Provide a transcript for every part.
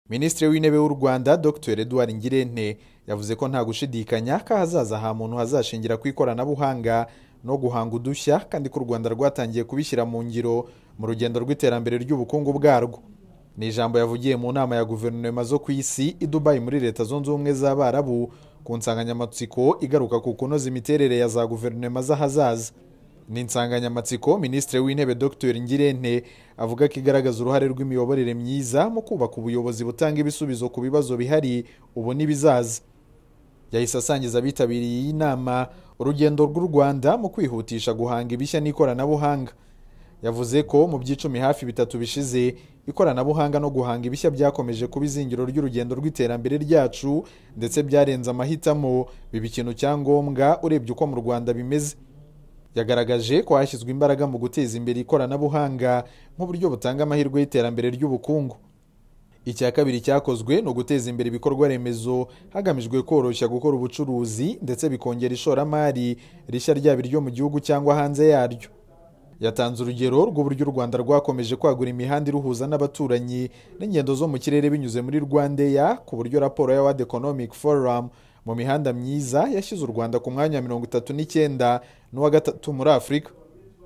minisitiri w'intebe w'u rwanda dr eduard ngirente yavuze ko nta gushidikanya ko ahazaza ha muntu hazashingira ku ikoranabuhanga no guhanga udushya kandi ko u rwanda rwatangiye kubishyira mu ngiro mu rugendo rw'iterambere ry'ubukungu bwarwo ni ijambo yavugiye mu nama ya guverinoma zo ku isi i dubayi muri leta zunze ubumwe z'abarabu ku nsanganyamatsiko igaruka ku kunoza imiterere ya za guverinoma z'ahazaza ni insanganyamatsiko minisitiri w'intebe dr ngirente avuga ko igaragaza uruhare rw'imiyoborere myiza mu kubaka ubuyobozi butanga ibisubizo ku bibazo bihari ubu n'ibizaza yahise asangiza abitabiriye iyi nama urugendo rw'u rwanda mu kwihutisha guhanga ibishya n'ikoranabuhanga yavuze ko mu by'icumi hafi bitatu bishize ikoranabuhanga no guhanga ibishya byakomeje kuba izingiro ry'urugendo rw'iterambere ryacu ndetse byarenze amahitamo biba ikintu cya ngombwa urebye uko mu rwanda bimeze yagaragaje ko hashyizwe imbaraga mu guteza imbere ikoranabuhanga nk'uburyo butanga amahirwe y'iterambere ry'ubukungu icya kabiri cyakozwe ni uguteza imbere ibikorwa remezo hagamijwe koroshya gukora ubucuruzi ndetse bikongera ishoramari rishya ryaba iryo mu gihugu cyangwa hanze yaryo yatanze urugero rw'uburyo u rwanda rwakomeje kwagura imihanda iruhuza n'abaturanyi n'ingendo zo mu kirere binyuze muri rwandeya ku buryo raporo ya wadi economic forum mu mihanda myiza yashyize u rwanda ku mwanya wa mirongo itatu n'icyenda n'uwa gatatu muri afurika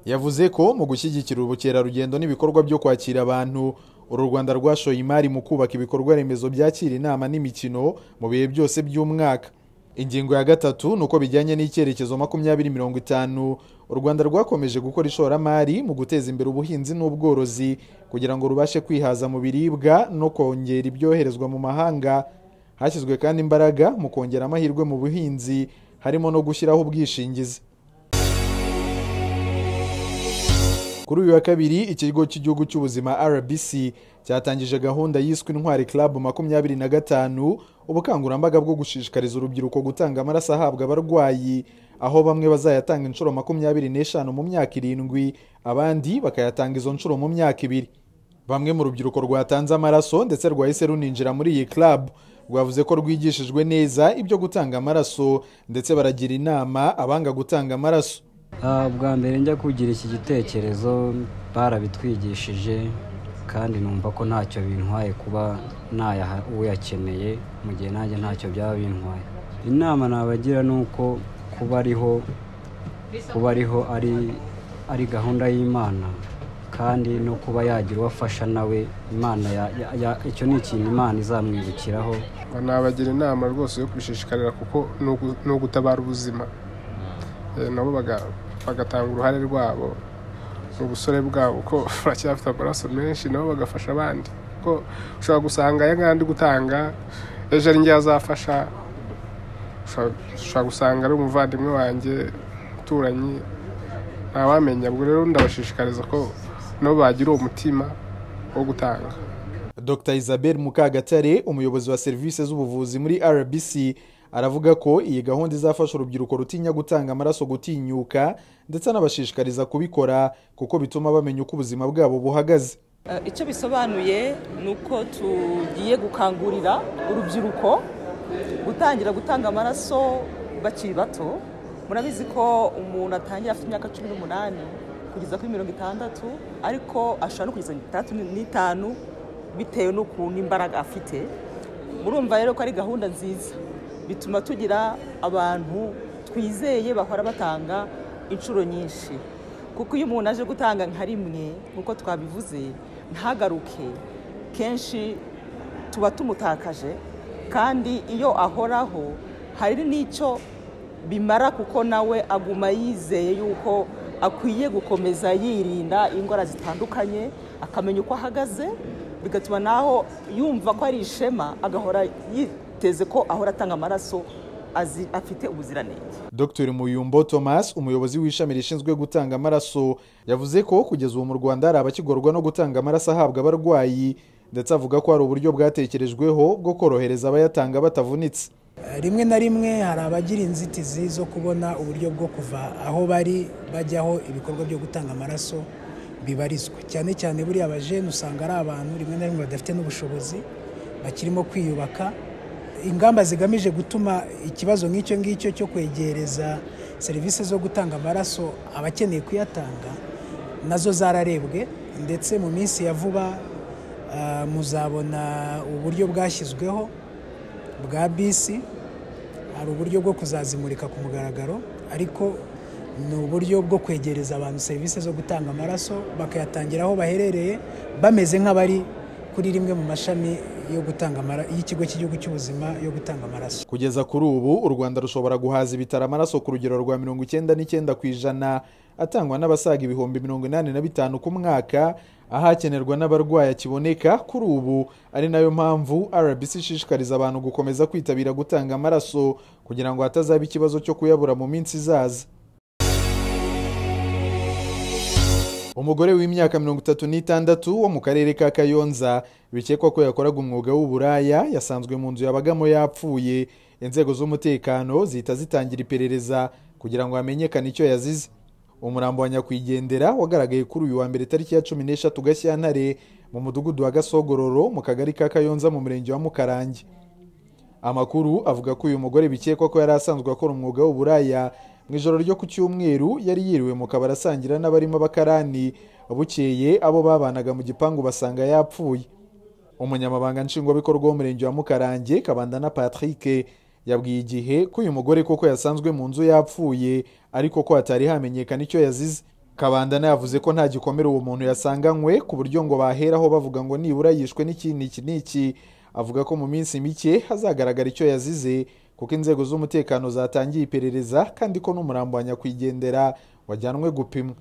yavuze ko mu gushyigikira ubukerarugendo n'ibikorwa byo kwakira abantu uru rwanda rwashoye imari mu kubaka ibikorwa remezo byakira inama n'imikino mu bihe byose by'umwaka ingingo ya gatatu ni uko bijyanye n'icyerekezo makumyabiri mirongo itanu u rwanda rwakomeje gukora ishoramari mu guteza imbere ubuhinzi n'ubworozi kugira ngo rubashe kwihaza mu biribwa no kongera ibyoherezwa mu mahanga hashyizwe kandi imbaraga mu kongera amahirwe mu buhinzi harimo no gushyiraho ubwishingizi kuri uyu wa kabiri ikigo cy'igihugu cy'ubuzima rbc cyatangije gahunda yiswe intwari club makumyabiri na gatanu ubukangurambaga bwo gushishikariza urubyiruko gutanga amaraso ahabwa abarwayi aho bamwe bazayatanga inshuro makumyabiri n'eshanu mu myaka irindwi abandi bakayatanga izo nshuro mu myaka ibiri bamwe mu rubyiruko rwatanze amaraso ndetse rwahise runinjira muri iyi club rwavuze ko rwigishijwe neza ibyo gutanga amaraso ndetse baragira inama abanga gutanga amaraso Ah, bwa mbere njya kugira iki gitekerezo barabitwigishije kandi numva ko ntacyo bintwaye kuba nayaha uyakeneye mu gihe nanjye ntacyo byaba bintwaye inama nabagira ni uko kuba ariho kuba ariho ari ari gahunda y'imana kandi no kuba yagira uwo afasha nawe imana ya- ya- ya- icyo ni ikintu imana izamwibukiraho nabagira inama rwose yo kubishishikarira kuko ni ugu- ni ugutabara ubuzima Eh, nabo baga- bagatanga uruhare rwabo mu busore bwabo ko baracyafite amaraso menshi nabo bagafasha abandi ko ushobora gusanga aya ngaya ndi gutanga ejo ari njye azafasha ushobora- ushobora gusanga ari umuvandimwe wanjye umuturanyi ntawamenya ubwo rero ndabashishikariza ko nabo bagira uwo mutima wo gutanga dr isabel mukagatare umuyobozi wa serivisi z'ubuvuzi muri rbc aravuga ko iyi gahunda izafasha urubyiruko rutinya gutanga amaraso gutinyuka ndetse anabashishikariza kubikora kuko bituma bamenya uko ubuzima bwabo buhagaze Eh, icyo bisobanuye ni uko tugiye gukangurira urubyiruko gutangira gutanga amaraso bakiri bato murabizi ko umuntu atangira afite imyaka cumi n'umunani kugeza kuri mirongo itandatu ariko ashobora no kugeza mirongo itandatu n'itanu bitewe n'ukuntu imbaraga afite murumva rero ko ari gahunda nziza bituma tugira abantu twizeye bahora batanga inshuro nyinshi kuko iyo umuntu aje gutanga nka rimwe nk'uko twabivuze ntagaruke kenshi tuba tumutakaje kandi iyo ahoraho hari n'icyo bimara kuko nawe aguma yizeye yuko akwiye gukomeza yirinda indwara zitandukanye akamenya uko ahagaze bigatuma naho yumva ko ari ishema agahora yiteze ko ahora atanga amaraso azi- afite ubuziranenge dr muyumbo thomas umuyobozi w'ishami rishinzwe gutanga amaraso yavuze ko kugeza ubu mu rwanda hari abakigorwa no gutanga amaraso ahabwa abarwayi ndetse avuga ko hari uburyo bwatekerejweho bwo korohereza abayatanga batavunitse rimwe na rimwe hari abagira inzitizi zo kubona uburyo bwo kuva aho bari bajya aho ibikorwa byo gutanga amaraso bibarizwa cyane cyane buriya abajene usanga ari abantu rimwe na rimwe badafite n'ubushobozi bakirimo kwiyubaka ingamba zigamije gutuma ikibazo nk'icyo ngicyo cyo kwegereza serivisi zo gutanga amaraso abakeneye kuyatanga nazo zararebwe ndetse mu minsi ya vuba ah, muzabona uburyo bwashyizweho bwa bisi hari uburyo bwo kuzazimurika ku mugaragaro ariko ni uburyo bwo kwegereza abantu serivisi zo gutanga amaraso bakayatangira aho baherereye bameze nk'abari kuri rimwe mu mashami yo gutanga amara- y'ikigo cy'igihugu cy'ubuzima yo gutanga amaraso kugeza kuri ubu u rwanda rushobora guhaza ibitaro amaraso ku rugero rwa mirongo icyenda n'icyenda ku ijana atangwa n'abasaga ibihumbi mirongo inani na bitanu ku mwaka ahakenerwa n'abarwayi akiboneka kuri ubu ari nayo mpamvu rbc ishishikariza abantu gukomeza kwitabira gutanga amaraso kugira ngo hatazaba ikibazo cyo kuyabura mu minsi izaza umugore w'imyaka mirongo itatu n'itandatu wo mu karere ka kayonza bikekwa ko yakoraga umwuga w'uburaya yasanzwe mu nzu yabagamo yapfuye inzego z'umutekano zihita zitangira iperereza kugira ngo hamenyekane icyo yazize umurambo wa nyakwigendera wagaragaye kuri uyu wa mbere tariki ya cumi n'eshatu gashyantare mu mudugudu wa gasogororo mu kagari ka kayonza mu murenge wa mukarange amakuru avuga ko uyu mugore bikekwa ko yari asanzwe akora umwuga w'uburaya mu ijoro ryo ku cyumweru yari yiriwe mu kabari asangira n'abarimo abakarani bukeye abo babanaga mu gipangu basanga yapfuye umunyamabanga nshingwabikorwa w'umurenge wa mukarange kabanda na patrick yabwiye igihe ko uyu mugore koko yasanzwe mu nzu yapfuye ariko ko hatari hamenyekana icyo yazize kabandana yavuze ko nta gikomere uwo muntu yasanganywe ku buryo ngo baheraho bavuga ngo nibura yishwe n'ikindi iki n'iki avuga ko mu minsi mike hazagaragara icyo yazize kuko inzego z'umutekano zatangiye iperereza kandi ko n'umurambo wa nyakwigendera wajyanwe gupimwa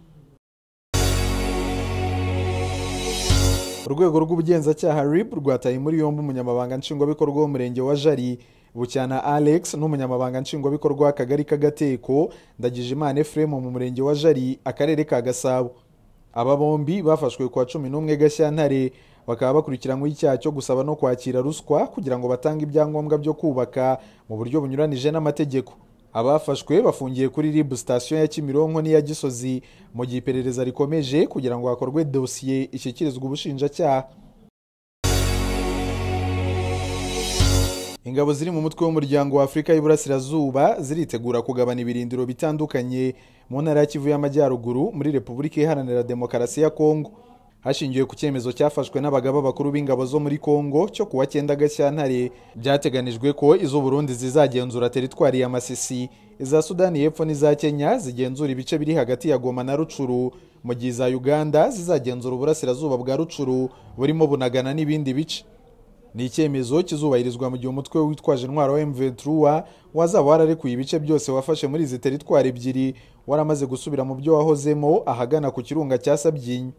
urwego rw'ubugenzacyaha rib rwataye muri yombi umunyamabanga nshingwabikorwa w'umurenge wa jari bucyana alex n'umunyamabanga nshingwabikorwa w'akagari k'agateko ndagijimana efuremu mu murenge wa jari akarere ka gasabo aba bombi bafashwe kuwa cumi n'umwe gashyantare bakaba bakurikiranyweho icyaha cyo gusaba no kwakira ruswa kugira ngo batange ibyangombwa byo kubaka mu buryo bunyuranije n'amategeko abafashwe bafungiye kuri rib sitasiyo ya kimironko n'iya gisozi mu gihe iperereza rikomeje kugira ngo hakorwe dosiye ishyikirizwe ubushinjacyaha ingabo ziri mu mutwe w'umuryango wa afurika y'iburasirazuba ziritegura kugabana ibirindiro bitandukanye mu ntara ya kivu y'amajyaruguru muri repubulika iharanira demokarasi ya kongo hashingiwe ku cyemezo cyafashwe n'abagaba bakuru b'ingabo zo muri kongo cyo kuwa cyenda gashyantare byateganijwe ko iz'u burundi zizagenzura teritwari ya masisi iza sudani y'epfo n'iza kenya zigenzura ibice biri hagati ya goma na rucuru mu gihe iza uganda zizagenzura uburasirazuba bwa rucuru burimo bunagana n'ibindi bice ni icyemezo kizubahirizwa mu gihe umutwe witwaje intwaro wa M23 wazaba wararekuye ibice byose wafashe muri izi teritwari ebyiri waramaze gusubira mu byo wahozemo ahagana ku kirunga cya Sabyinyo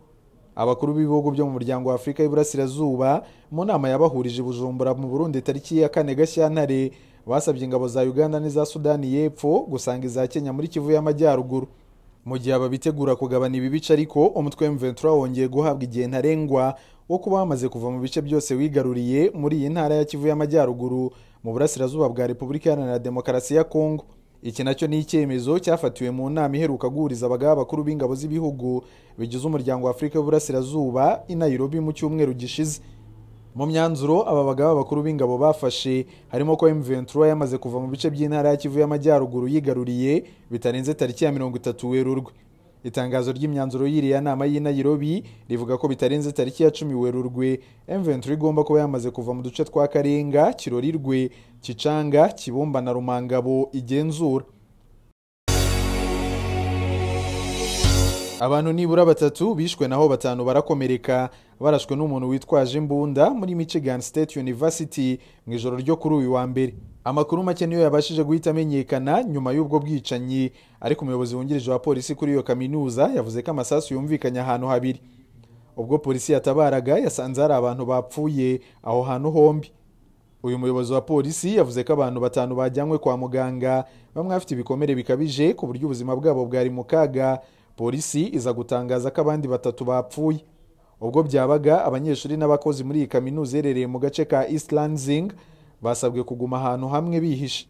abakuru b'ibihugu byo mu muryango wa Afurika y'Iburasirazuba mu nama yabahurije i Bujumbura mu Burundi tariki ya kane Gashyantare basabye ingabo za Uganda n'iza Sudani y'Epfo gusanga iza Kenya muri Kivu y'Amajyaruguru mu gihe ababitegura kugabana ibi bice ariko umutwe M23 wongeye guhabwa igihe ntarengwa wo kuba wamaze kuva mu bice byose wigaruriye muri iyi ntara ya Kivu y'Amajyaruguru mu burasirazuba bwa Repubulika Iharanira Demokarasi ya Kongo iki nacyo ni icyemezo cyafatiwe mu nama iheruka guhuriza abagaba bakuru b'ingabo z'ibihugu bigize umuryango wa Afurika y'Uburasirazuba i Nairobi mu cyumweru gishize mu myanzuro aba bagaba bakuru b'ingabo bafashe harimo ko M23 yamaze kuva mu bice by'intara ya Kivu y'Amajyaruguru yigaruriye bitarenze tariki ya mirongo itatu Werurwe itangazo ry'imyanzuro y'iriya nama y'i Nairobi rivuga ko bitarenze tariki ya cumi Werurwe M23 igomba kuba yamaze kuva mu duce twa Karenga Kirorirwe Kicanga Kibumba na Rumangabo igenzura abantu nibura batatu bishwe naho batanu barakomereka barashwe n'umuntu witwaje imbunda muri michigan state university mu ijoro ryo kuri uyu wa mbere amakuru make niyo yabashije guhita amenyekana nyuma y'ubwo bwicanyi ariko umuyobozi wungirije wa polisi kuri iyo kaminuza yavuze ko amasasu yumvikanye ahantu habiri ubwo polisi yatabaraga yasanze hari abantu bapfuye aho hantu hombi uyu muyobozi wa polisi yavuze ko abantu batanu bajyanywe kwa muganga bamwe bafite ibikomere bikabije ku buryo ubuzima bwabo bwari mu kaga polisi iza gutangaza ko abandi batatu bapfuye ubwo byabaga abanyeshuri n'abakozi muri iyi kaminuza iherereye mu gace ka east lansing basabwe kuguma ahantu hamwe bihishe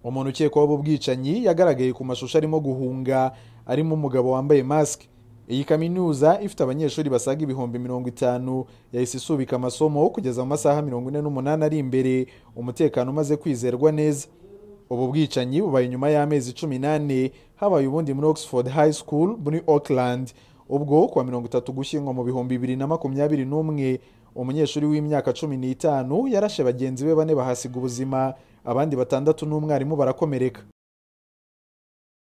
umuntu ukekwaho ubu bwicanyi yagaragaye ku mashusho arimo guhunga arimo umugabo wambaye masike iyi kaminuza ifite abanyeshuri basaga ibihumbi mirongo itanu yahise isubika amasomo kugeza mu masaha mirongo ine n'umunani ari imbere umutekano umaze kwizerwa neza ubu bwicanyi bubaye nyuma y'amezi cumi n'ane habaye ubundi muri oxford high school muri auckland ubwo kuwa mirongo itatu gushyingo mu bihumbi bibiri na makumyabiri n'umwe umunyeshuri w'imyaka cumi n'itanu yarashe bagenzi be bane bahasiga ubuzima abandi batandatu n'umwarimu barakomereka